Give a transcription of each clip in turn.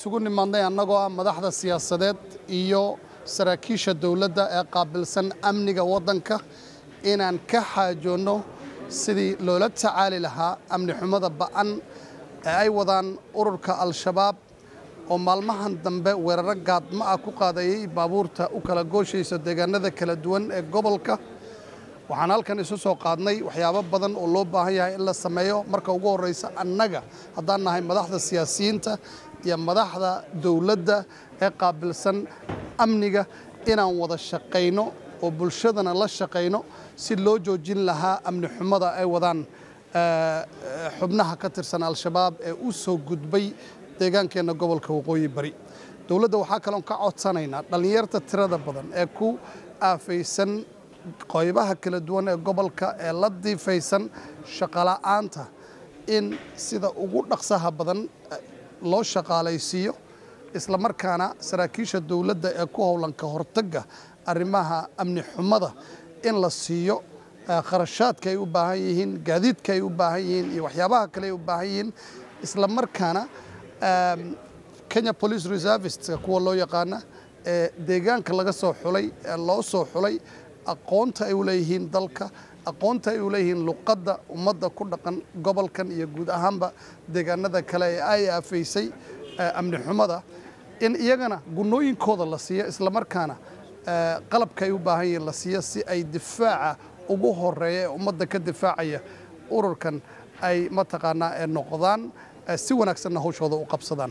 isugu nimaadnay annagoo ah madaxda siyaasadeed iyo saraakiisha dowladda ee qaabilsan amniga waddanka inaan ka xaajoonno sidii loola tacaali lahaa amni xumada ba'an ee ay wadaan ururka al-shabaab oo maalmahan dambe weeraro gaadma ah ku qaadayay baabuurta u kala gooshaysa deegaanada kala duwan ee gobolka waxaan halkan isu soo qaadnay waxyaabo badan oo loo baahan yahay in la sameeyo marka ugu horreysa annaga haddaan nahay madaxda siyaasiyiinta iyo madaxda dowladda ee qaabilsan amniga inaan wada shaqayno oo bulshadana la shaqayno si loo joojin lahaa amni xumada ay wadaan xubnaha ka tirsan al-shabaab ee u soo gudbay deegaankeenna gobolka waqooyi bari dowladda waxaa kaloon ka codsanaynaa dhallinyarta tirada badan ee ku aafaysan qoybaha kala duwan ee gobolka ee la diifaysan shaqola'aanta in sida ugu dhaqsaha badan loo shaqaalaysiiyo isla markaana saraakiisha dowladda ee ku howlan ka hortagga arrimaha amni xumada in la siiyo kharashaadka ay u baahan yihiin gaadiidka ay u baahan yihiin iyo waxyaabaha kale ay u baahan yihiin isla markaana kenya police reserviska kuwa loo yaqaana ee deegaanka laga soo xulay ee loo soo xulay aqoonta ay u leeyihiin dalka aqoonta ay u leeyihiin luqadda ummadda ku dhaqan gobolkan iyo guud ahaanba deegaanada kale ee ay aafaysay amni xumada in iyagana gunooyinkooda la siiyo islamarkaana qalabka ay u baahan yihiin la siiyo si ay difaaca ugu horeeya ee ummadda ka difaacaya ururkan ay mataqaanaa ee noqdaan si wanaagsanna hawshooda u qabsadaan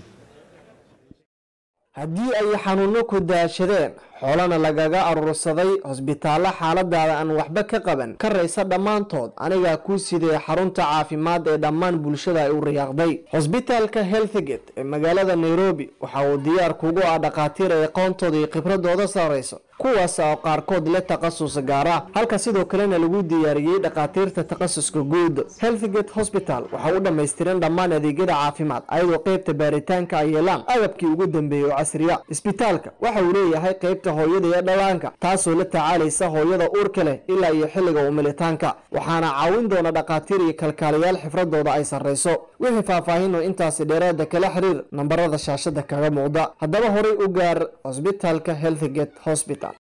haddii ay xanuunno ku daashadeen xoolana lagaga aruursaday hosbitaallo xaaladaada aan waxba ka qaban ka raysa dhammaantood anigaa kuu sidee xarunta caafimaad ee dhammaan bulshada ay u riyaaqday hosbitaalka healthgate ee magaalada nairobi waxa uu diyaar kugu ah dhakhaatiir ay aqoontooda iyo khibradooda sarrayso kuwaas oo qaarkood leh takhasus gaar ah halka sidoo kalena lagu diyaariyey dhakhaatiirta takhasuska guud healthgate hosbital waxa u dhammaystiran dhammaan adeegyada caafimaad ayadoo qeybta baaritaanka ay yeelaan agabkii ugu dambeeyey oo casriya isbitaalka waxa uu leeyahay qeybta hooyada iyo dhallaanka taasoo la tacaalaysa hooyada uurka leh ilaa iyo xilliga umilitaanka waxaana caawin doona dhakhaatiir iyo kalkaaliyaal xifradooda ay sarrayso wixii faahfaahin oo intaasi dheeraada kala xiriir nambarada shaashada kaga muuqda haddaba horay u gaar hosbitaalka healthgate hosbital